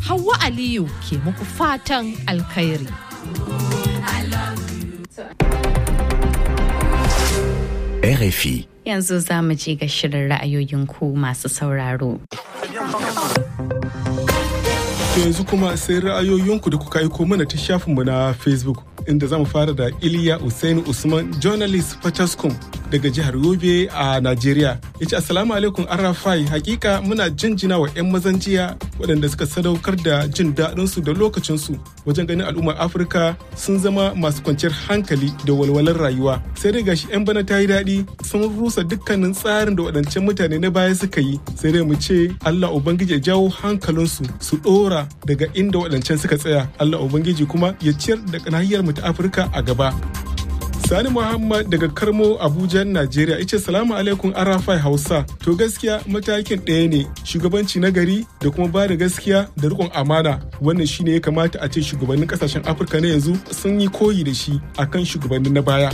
Hauwa Aliyu ke muku fatan alkhairi. RFI. Yanzu za mu je ga shirin ra'ayoyin ku masu sauraro. yanzu kuma sai ra'ayoyinku da kuka aiko mana ta shafinmu na facebook inda zamu fara da iliya usaini usman journalist fataskum daga jihar yobe a najeriya ya ce assalamu alaikum arafai hakika muna jinjina wa 'yan mazan jiya waɗanda suka sadaukar da jin daɗinsu da lokacinsu wajen ganin al'ummar afirka sun zama masu kwanciyar hankali da walwalar rayuwa sai dai gashi 'yan bana ta yi daɗi sun rusa dukkanin tsarin da waɗancan mutane na baya suka yi sai dai mu ce allah ubangiji ya jawo hankalinsu su ɗora daga inda waɗancan suka tsaya allah ubangiji kuma ya ciyar da nahiyar mu ta afirka a gaba Sani Muhammad daga Karmo Abuja, Najeriya ice salamu alaikum Arafai Hausa. To gaskiya matakin ɗaya ne shugabanci na gari da kuma ba da gaskiya da riƙon amana. Wannan shine ya kamata a ce shugabannin ƙasashen Afirka na yanzu sun yi koyi da shi akan shugabannin na baya.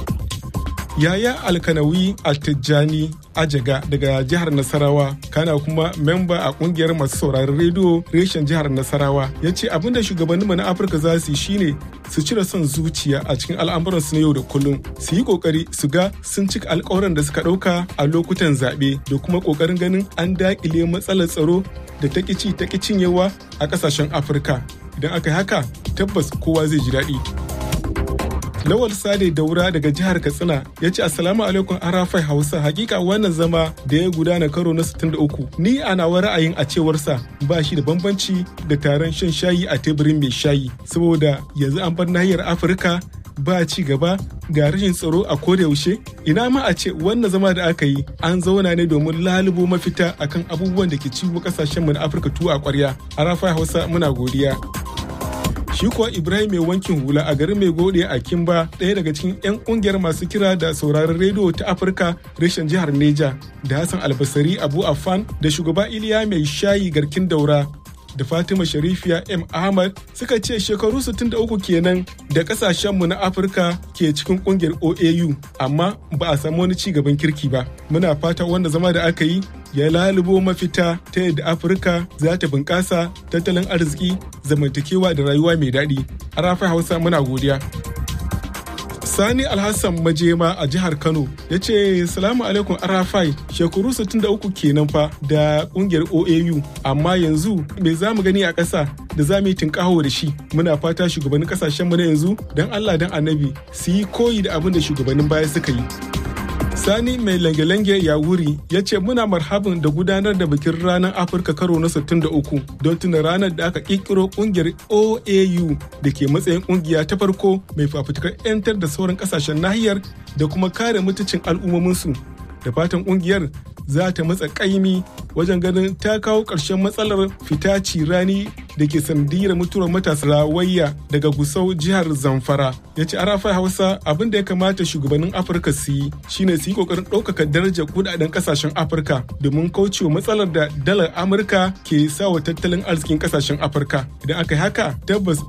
Yaya Alkanawi Altijjani Ajaga daga jihar Nasarawa kana kuma memba a kungiyar masu sauraron rediyo reshen jihar Nasarawa ya ce abinda shugabanninmu na Afirka za su yi shine su cire son zuciya a cikin al'amuransu na yau da kullum su yi kokari su ga sun cika alkawaran da suka ɗauka a lokutan zaɓe da kuma kokarin ganin an daƙile matsalar tsaro da ta ƙici ta cinyewa a ƙasashen Afirka idan aka yi haka tabbas kowa zai ji daɗi. Lawal Sade Daura daga jihar Katsina ya ce Assalamu alaikum Arafai Hausa hakika wannan zama da ya gudana karo na 63 ni a nawa ra'ayin a cewarsa ba shi da bambanci da taron shan shayi a teburin mai shayi saboda yanzu an bar nahiyar Afirka ba ci gaba ga rashin tsaro a yaushe ina ma a ce wannan zama da aka yi an zauna ne domin lalubo mafita akan abubuwan da ke ciwo kasashenmu na Afirka tuwa a kwarya Arafai Hausa muna godiya. shi kuwa ibrahim mai wankin hula a garin mai gode a kimba ɗaya daga cikin 'yan ƙungiyar masu kira da sauraron rediyo ta afirka reshen jihar neja da hassan albasari abu afan da shugaba iliya mai shayi garkin daura da fatima sharifiya m ahmad suka ce shekaru 63 kenan da kasashenmu na afirka ke cikin kungiyar oau amma ba a samu wani ci gaban kirki ba muna fata wanda zama da aka yi ya lalubo mafita ta yadda afirka za ta bunƙasa tattalin arziki zamantakewa da rayuwa mai daɗi a rafi hausa muna godiya Sani Alhassan Majema a jihar Kano ya ce salamu alaikum Arafai shekaru 63 kenan fa da kungiyar OAU amma yanzu me za mu gani a ƙasa da za mu yi tinkaho da shi muna fata shugabannin ƙasashen mu na yanzu don Allah don annabi su yi koyi da abin da shugabannin baya suka yi. Sani mai lange-lange ya wuri ya ce muna marhabin da gudanar da bikin ranar Afirka karo na 63 don tuna ranar da aka kirkiro kungiyar OAU da ke matsayin kungiya ta farko mai fafutukar 'yantar da sauran kasashen nahiyar da kuma kare mutuncin al'ummominsu. Da fatan kungiyar za ta matsa kaimi wajen ganin ta kawo ƙarshen matsalar fita rani da ke sanadiyar mutuwar matasa rawayya daga gusau jihar zamfara ya ce arafa hausa abin da ya kamata shugabannin afirka su yi shine su yi kokarin ɗaukaka darajar kudaden kasashen afirka domin kaucewa matsalar da dalar amurka ke sa wa tattalin arzikin kasashen afirka idan aka yi haka tabbas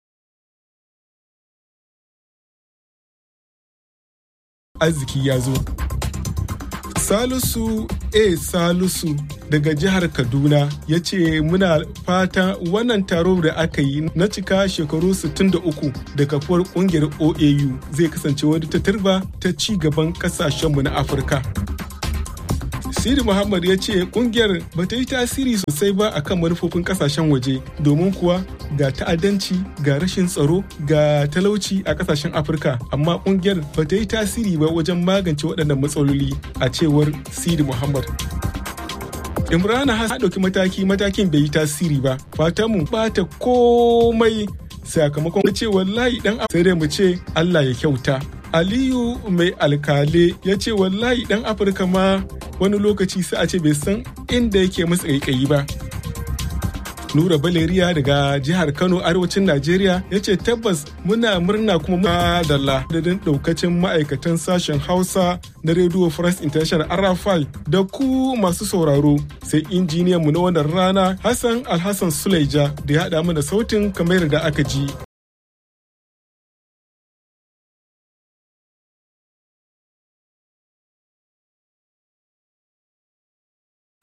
arziki ya zo Salisu A. Salisu daga jihar Kaduna ya ce muna fata wannan taro da aka yi na cika shekaru 63 da kafuwar kungiyar OAU zai kasance wani tatirba ta ci gaban kasashenmu na Afirka. Siri Muhammad ya ce kungiyar ba ta yi tasiri sosai ba akan manufofin kasashen waje domin kuwa ga ta'addanci ga rashin tsaro ga talauci a kasashen Afirka amma kungiyar ba ta yi tasiri ba wajen magance waɗannan matsaloli a cewar Siri Muhammad. Imrana har ɗauki mataki matakin bai yi tasiri ba fatanmu bata komai sakamakon ce wallahi dan sai dai mu ce Allah ya kyauta. Aliyu mai alkale ya ce wallahi dan Afirka ma wani lokaci sai a ce bai san inda yake masa ƙaiƙayi ba. Nura Baleriya daga jihar Kano arewacin Najeriya ya ce tabbas muna murna kuma madalla da daukacin ma'aikatan sashen Hausa na Radio France International Arafai da ku masu sauraro sai injiniyan mu na wannan rana Hassan Alhassan Suleja da ya haɗa mana sautin kamar da aka ji.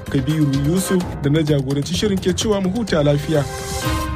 Kabiru Yusuf da na jagoranci shirin ke cewa mu huta lafiya.